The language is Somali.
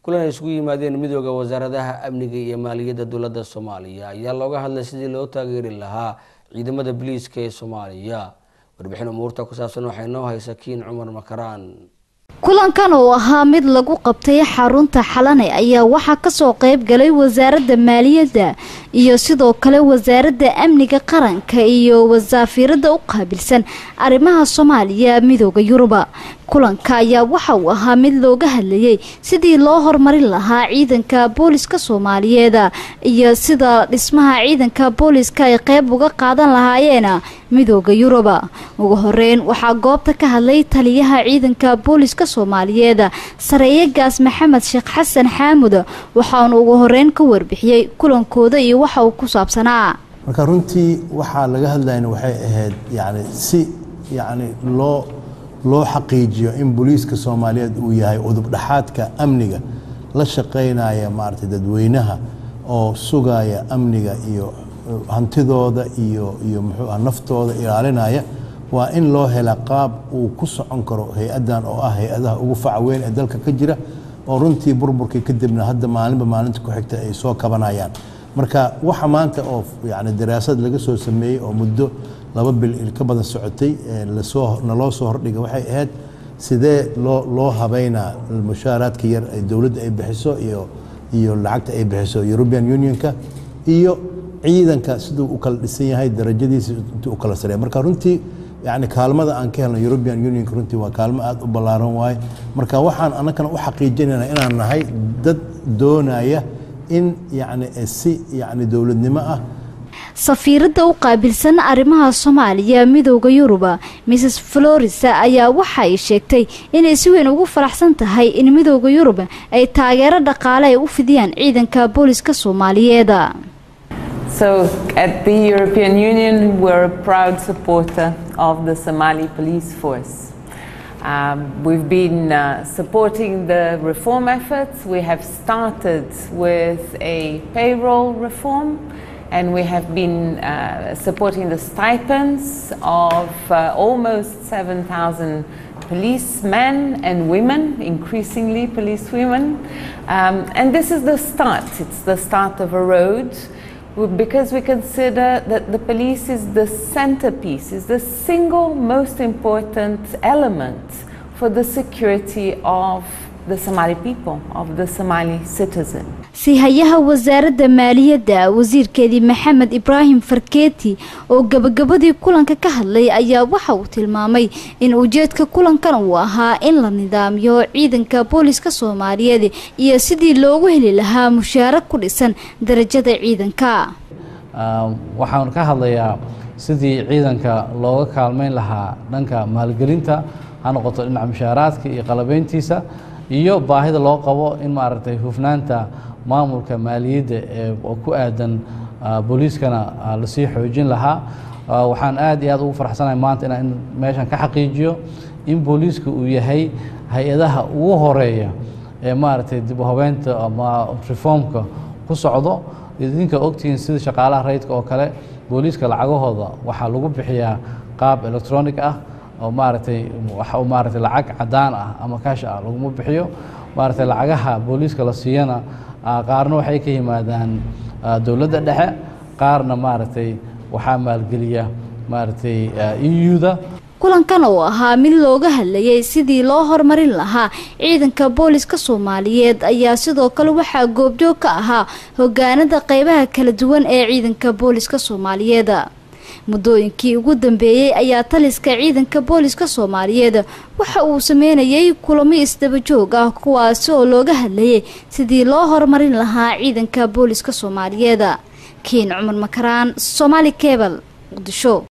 kulan ay isugu yimaadeen midooda wasaaradaha amniga iyo maaliyadda dowladda soomaaliya ayaa looga hadlay sidii loo taageeri lahaa ciidamada biliiska ee soomaaliya warbixin umuurta ku saabsan waxay noo haysa kiin cumar makaraan kulankan oo ahaa mid lagu qabtay xarunta xalane ayaa waxaa kasoo qeyb galay wasaaradda maaliyadda iyo sidoo kale wasaaradda amniga qaranka iyo wasaafiirada u qaabilsan arrimaha soomaaliya midooda yuruba kulanka ayaa waxa uu ahaa mid looga hadlayay sidii loo horumarin lahaa ciidanka booliska soomaaliyeed iyo sida dhismaha ciidanka booliska ay qeyb uga qaadan lahaayeen midooda yuruba ugu horeyn waxaa goobta ka hadlay taliyaha ciidanka booliska soomaaliyeed sareeyagaas maxamed sheekh xasan xaamud waxaanu ugu horeyn ka warbixiyey kulankooda iyo waxa uu ku saabsanaa marka runtii waxaa laga hadlayna waxay ahayd yani si yani loo loo xaqiijiyo in booliiska soomaaliyeed uu yahay udubdhaxaadka amniga la shaqaynaya maaragtay dadweynaha oo sugaya amniga iyo hantidooda iyo iyo muxuu ah naftooda ilaalinaya waa in loo hela qaab uu ku socon karo hay-addan oo ah hay-adaha ugu faca weyn ee dalka ka jira oo runtii burburkii kadibna hadda maalinba maalinta ku xigta ay soo kabanayaan marka waxa maanta oo yani daraasad laga soo sameeyey oo muddo laba bil ka badan socotay lasoo naloo soo hordhiga waxay ahayd sidee loo loo habeynaa mushaaraadka yar ay dowladda ay bixiso iyo iyo lacagta ay bixiso european unionka iyo ciidanka siduu u kala dhisan yahay darajadiisa intuu u kala sareeya marka runtii yani kaalmada aan ka helno european unionka runtii waa kaalmo aada u ballaaran waaye marka waxaan annagana u xaqiijinayna inaan nahay dad doonaya in yani si yani dowladnimo ah safiiradda u qaabilsan arrimaha soomaaliya midooda yuruba mrs florisa ayaa waxa ay sheegtay inay si weyn ugu faraxsan tahay in midooda yurub ay taageero dhaqaale ay u fidiyaan ciidanka booliska soomaaliyeed So at the European Union, we're a proud supporter of the Somali police force. Um, we've been uh, supporting the reform efforts. We have started with a payroll reform and we have been uh, supporting the stipends of uh, almost 7,000 policemen and women, increasingly police women. Um, and this is the start, it's the start of a road because we consider that the police is the centerpiece, is the single most important element for the security of the Somali people, of the Somali citizen. sihayaha wasaaradda maaliyadda wasiirkeedii maxamed ibraahim farkeeti oo gabagabadii kulanka ka hadlay ayaa waxa uu tilmaamay in ujeedka kulankan uu ahaa in la nidaamiyo ciidanka booliska soomaaliyeed iyo sidii loogu heli lahaa mushaara ku dhisan darajada ciidanka waxaan ka hadlayaa sidii ciidanka looga kaalmeyn lahaa dhanka maalgelinta ha noqoto dhinaca mushaaraadka iyo qalabeyntiisa iyo baahida loo qabo in maaragtay hufnaanta maamulka maaliyadda ee ku aadan booliiskana lasii xoojin lahaa waxaan aad iyo aad ugu faraxsanahay maanta inaan meeshan ka xaqiijiyo in booliiska uu yahay hay-adaha ugu horeeya ee maaragtay dib u habeynta ama reformka ku socdo idinka ogtihiin sida shaqaalaha rayidka oo kale booliiska lacagahooda waxaa lagu bixiyaa qaab electronic ah oo maaragtay wax maaragtay lacag cadaan ah ama kaash ah laguma bixiyo maaragtay lacagaha booliiska la siiyana qaarna waxay ka yimaadaan dowladda dhexe qaarna maaragtay waxaa maalgeliya maaragtay eu-da kulankan oo ahaa mid looga hadlayay sidii loo horumarin lahaa ciidanka booliska soomaaliyeed ayaa sidoo kale waxaa goobjoog ka ahaa hogaanada qeybaha kala duwan ee ciidanka booliska soomaaliyeed muddooyinkii ugu dambeeyey ayaa taliska ciidanka booliska soomaaliyeed waxa uu sameynayay kulamo isdabajoog ah kuwaasi oo looga hadlayay sidii loo horumarin lahaa ciidanka booliska soomaaliyeed kiin cumar makaraan somaali kebal muqdisho